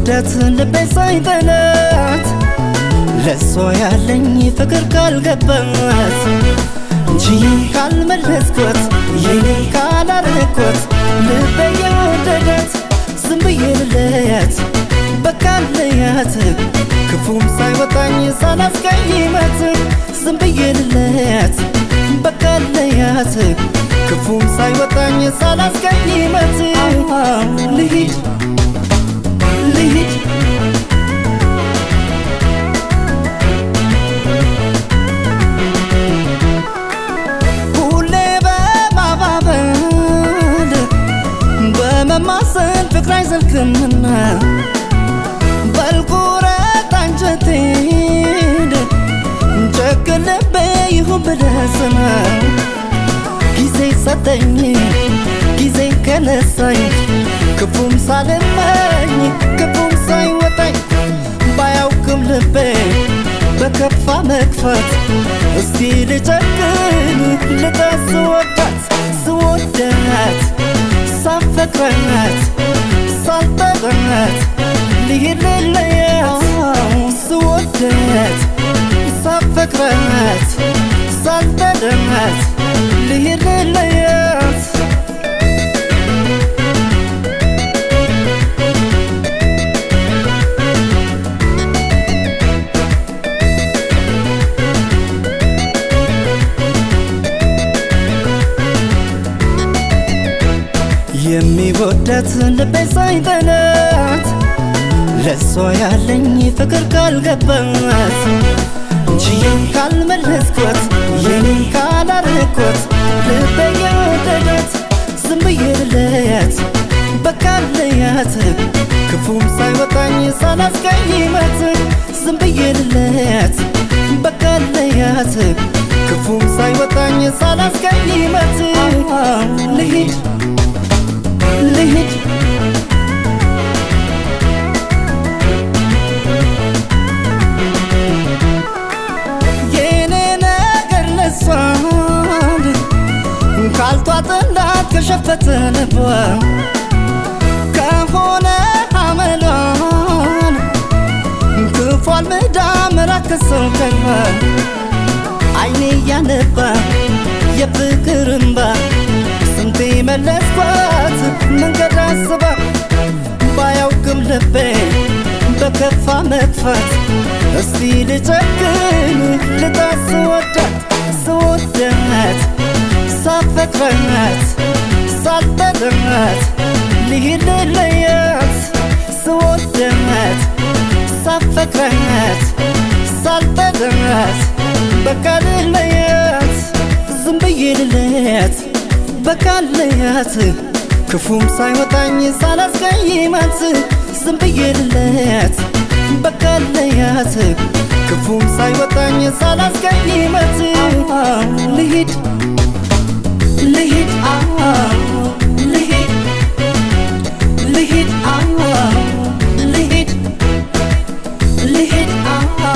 የሚወዳት ልቤ ሳይበላት ለሷ ያለኝ ፍቅር ካልገባት እንጂ ካልመለስኳት የኔ ካላረኳት ልቤ የወደዳት ዝም ብዬ ልለያት በቃ ልለያት ክፉም ሳይወጣኝ ሳላስቀይማት ዝም ብዬ ልለያት በቃ ልለያት ክፉም ሳይወጣኝ ሳላስቀይማት ልሂድ ልሂድ ሁሌ በማባበል በመማሰል ፍቅር አይዘልቅምና በልቁረጥ አንጀቴን ጨክን ልቤ ይሁን ብለስና ጊዜ ሰጠኝ ጊዜ ከነሳኝ ክፉም ሳልመኝ ክፉም ሳይወጣኝ ባያውቅም ልቤ በከፋ መግፋት እስቲ ልጨክን ልጣት ስወዳት ስወዳት ሳፈቅራት ሳልጠራት ልሂድ ልለያት ስወዳት ሳፈቅራት ሳልጠራት ልሂድ ልለያት የሚወዳት ልቤ ሳይበላት ለሷ ያለኝ ፍቅር ካልገባት እንጂ ካልመለስኳት የኔ ካላረኳት ልቤ የወደዳት ዝም ብዬ ልለያት በቃ ልለያት ክፉም ሳይወጣኝ ሳላስቀይማት ዝም ብዬ ልለያት በቃ ልለያት ክፉም ሳይወጣኝ ሳላስቀይማት ልሂድ ልሂድ የኔ ነገር ለሷን ካልቷጥላት ከሸፈተ ልቧ ከሆነ አመሏን ክፏል ምዳ መራከሰው ከልባ አይኔ እያነባ የፍቅር እምባ ስንቴ መለስኳት መንገድ አስባ ባያውቅም ልቤ በከፋ መጥፋት እስቲ ልጨክን ልጣት ስወዳት ስወዳት ሳፈቅራት ሳልጠራት ልሂድ ልለያት ስወዳት ሳፈቅራት ሳልጠራት በቃ ልለያት ዝም ብዬ ልለያት በቃ ልለያት ክፉም ሳይወጣኝ ሳላስቀይማት ዝም ብዬ ልለያት በቃ ልለያት ክፉም ሳይወጣኝ ሳላስቀይማት ልሂድ ልሂድ ልሂድ ልሂድ ልሂድ ልሂድ